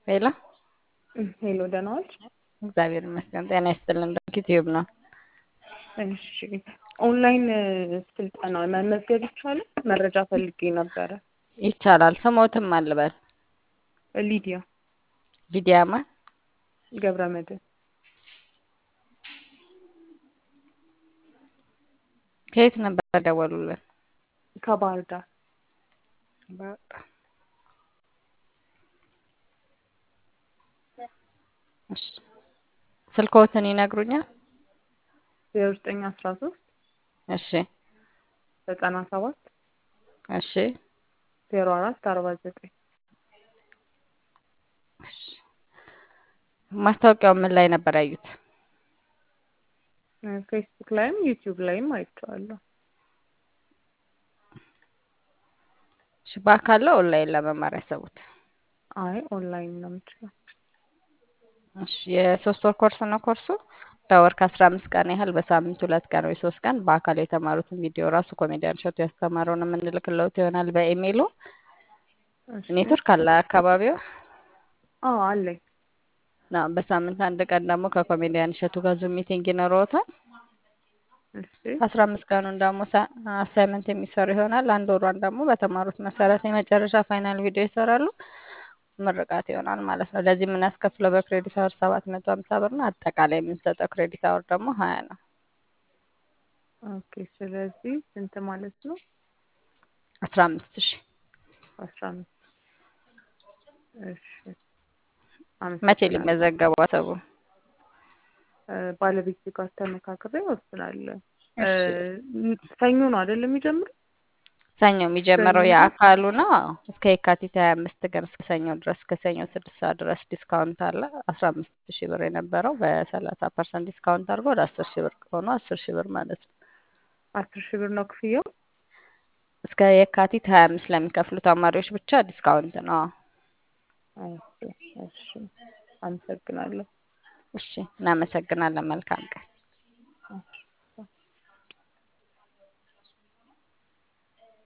ሄሎ ሄሎ ደህና ዋልሽ? እግዚአብሔር ይመስገን። ጤና ይስጥልን። ዩቲዩብ ነው። እሺ ኦንላይን ስልጠና መመዝገብ ይቻላል? መረጃ ፈልጌ ነበረ። ይቻላል። ስሞትም አልበል ሊዲያ ሊዲያማ ገብረ መድህን ከየት ነበር ደወሉልን? ከባህር ዳር እሺ ስልክዎትን ይነግሩኛል? ዜሮ ዘጠኝ አስራ ሶስት እሺ ዘጠና ሰባት እሺ ዜሮ አራት አርባ ዘጠኝ እሺ ማስታወቂያው ምን ላይ ነበር ያዩት? ፌስቡክ ላይም ዩቲዩብ ላይም አይቼዋለሁ። እሺ በአካል ነው ኦንላይን ለመማር ያሰቡት? አይ ኦንላይን ነው የምችለው። እሺ የሶስት ወር ኮርስ ነው ኮርሱ። በወር ከአስራ አምስት ቀን ያህል በሳምንት ሁለት ቀን ወይ ሶስት ቀን በአካል የተማሩትን ቪዲዮ ራሱ ኮሜዲያን ሾቱ ያስተማረውን የምንልክለውት ይሆናል በኢሜይሉ። እሺ ኔትወርክ አለ አካባቢው? አዎ አለኝ። አዎ፣ በሳምንት አንድ ቀን ደግሞ ከኮሜዲያን እሸቱ ጋር ዙም ሚቲንግ ይኖረዎታል። እሺ አስራ አምስት ቀኑን ደግሞ አሳይመንት የሚሰሩ ይሆናል። አንድ ወሯን ደግሞ በተማሩት መሰረት የመጨረሻ ፋይናል ቪዲዮ ይሰራሉ። ምርቃት ይሆናል ማለት ነው። ለዚህ የምናስከፍለው በክሬዲት አወር ሰባት መቶ ሀምሳ ብር ነው። አጠቃላይ የምንሰጠው ክሬዲት አወር ደግሞ ሀያ ነው። ኦኬ ስለዚህ ስንት ማለት ነው? አስራ አምስት ሺህ አስራ አምስት እሺ መቼ አመሰግናለሁ። ሊመዘገቡ አሰቡ? ባለቤቴ ጋር ተመካክሬ እወስናለሁ። እሺ ሰኞ ነው አይደል የሚጀምረው? ሰኞ የሚጀምረው ሰኞ የአካሉ ነው። አዎ፣ እስከ የካቲት ሀያ አምስት ቀን እስከ ሰኞ ድረስ እስከ ሰኞ ስድስት ሰዓት ድረስ ዲስካውንት አለ። አስራ አምስት ሺህ ብር የነበረው በሰላሳ ፐርሰንት ዲስካውንት አድርጎ ወደ አስር ሺህ ብር ሆኖ አስር ሺህ ብር ማለት ነው። አስር ሺህ ብር ነው ክፍያው? እስከ የካቲት ሀያ አምስት ለሚከፍሉ ተማሪዎች ብቻ ዲስካውንት ነው። አዎ። ኦኬ እሺ አመሰግናለሁ። እሺ እናመሰግናለን። መልካም ቀን።